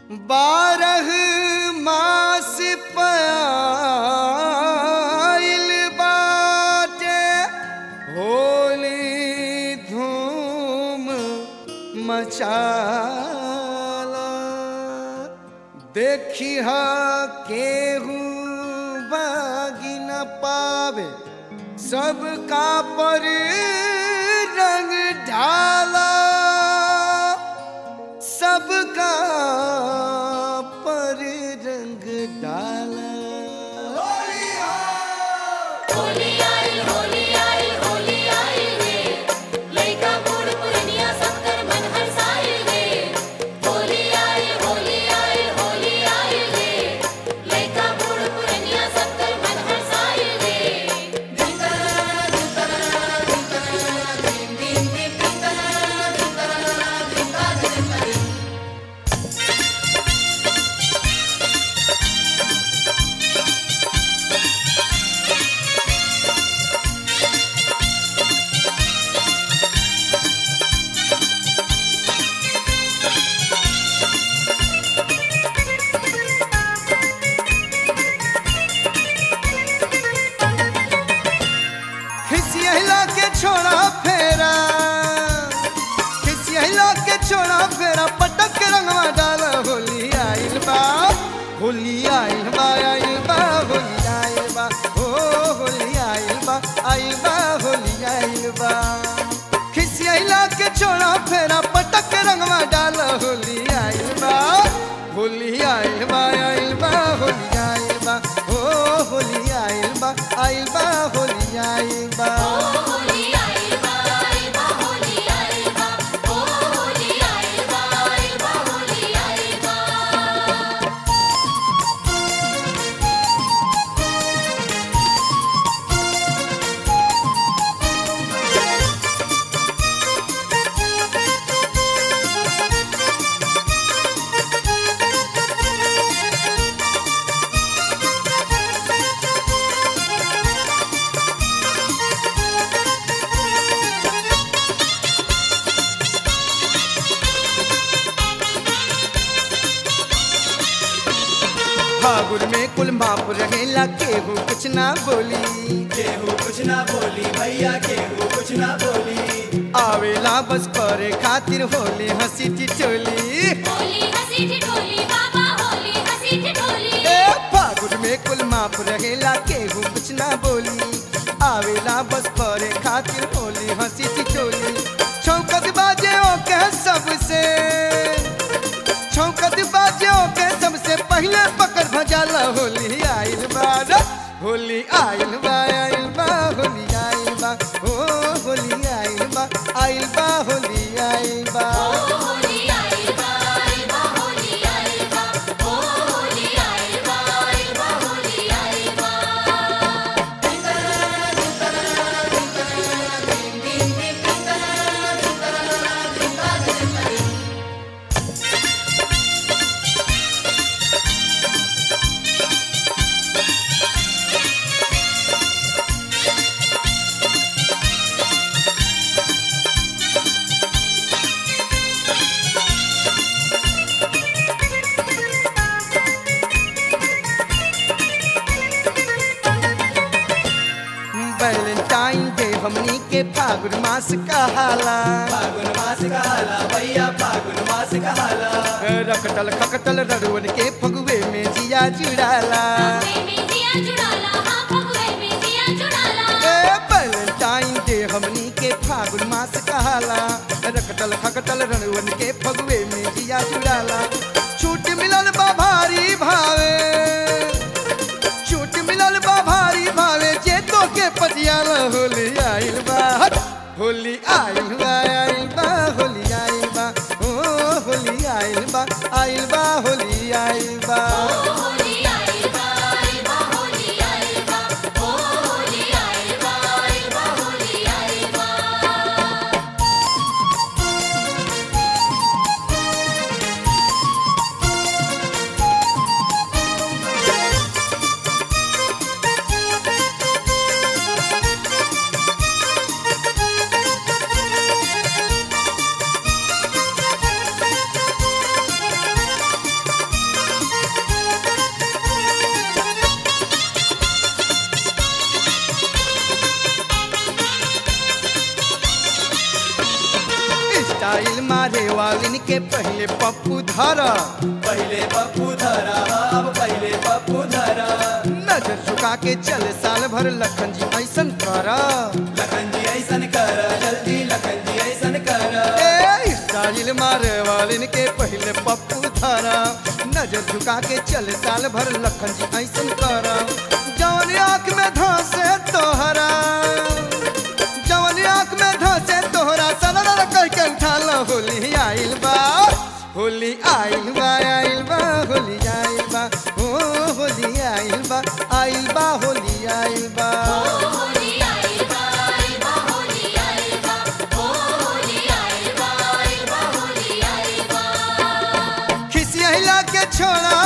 बारह मास पायल बाटे होली धूम मचाला देखी हा केहू बागी न पावे सबका पर रंग ढाला सबका पर रंग डाला होली आई होली आई होली आई रे लइका बूढ़ पुरनिया सबकर मन हरसाई रे होली आई होली आई होली आई रे लइका बूढ़ पुरनिया सबकर मन हरसाई रे खिसियला के छोड़ा फेरा खिसियला के छोड़ा फेरा पटक के रंगवा डाला होली आइल बा होली आइल बा आइल बा होली आइल बा ओ होली आइल बा आइल बा होली आइल बा खिसियला के छोड़ा फेरा पटक के रंगवा डाला होली आइल बा होली आइल बा आइल बा होली आइल बा ओ होली आइल बा आइल बा होली आइल बा होली आई बा आई बा होली आई बा ओ होली आई बा आई बा होली आई बा फागुन में कुल माप रहेला केहू कुछ ना बोली केहू कुछ ना बोली भैया केहू कुछ ना बोली आवेला बस करे खातिर होली हंसी टिटोली होली हंसी ठिठोली बाबा होली हंसी ठिठोली ए फागुन में कुल माप रहेला केहू कुछ ना बोली आवेला बस करे खातिर होली हंसी टिटोली छौकत बाजे ओके सबसे छौकत बाजे ओके सबसे पहले पकड़ भजाला होली आइल बा रे। होली आइल बा आइल बा होली आइल बा ओ होली आइल बा आइल बा होली आइल बा होली आई बा आई बा होली आई बा ओ होली आई बा आई बा होली आई बा वैलेंटाइन डे हमनी के फागुन मास कहाला फागुन मास कहाला भैया फागुन मास कहाला रखटल खकटल रड़ुअन के फगुए में जिया जुड़ाला में दिया जुड़ाला हां फगवे में दिया जुड़ाला ए वैलेंटाइन डे हमनी के फागुन मास कहाला रखटल खकटल रड़ुअन के फगुए में जिया जुड़ाला छूट मिलल बा भारी भावे छूट मिलल बा भारी भावे जे तो के पटियाला होली आइल बा हट! होली आइल बा आइल बा होली आइल बा ओ होली आइल बा आइल बा होली आइल बा होली आई बा आई बा होली आई बा ओ होली आई बा आई बा होली आई बा होली स्टाइल मारे वालिन के पहले पप्पू धरा पहले पप्पू धरा अब पहले पप्पू धरा नजर झुका के चले साल भर लखन जी ऐसन करा लखन जी ऐसन कर जल्दी लखन जी ऐसन कर ए स्टाइल मारे वालिन के पहले पप्पू धरा नजर झुका के चले साल भर लखन जी ऐसन करा जवन आँख में धंसे तोहरा जवन आँख में धंसे तोहरा सलर कह के उठाल होली आइल बा होली आइल बा आइल बा होली आइल बा ओ होली आइल बा आइल बा होली आइल बा होली आइल बा आइल बा होली आइल बा ओ होली आइल बा आइल बा होली आइल बा खिसियला के छोड़ा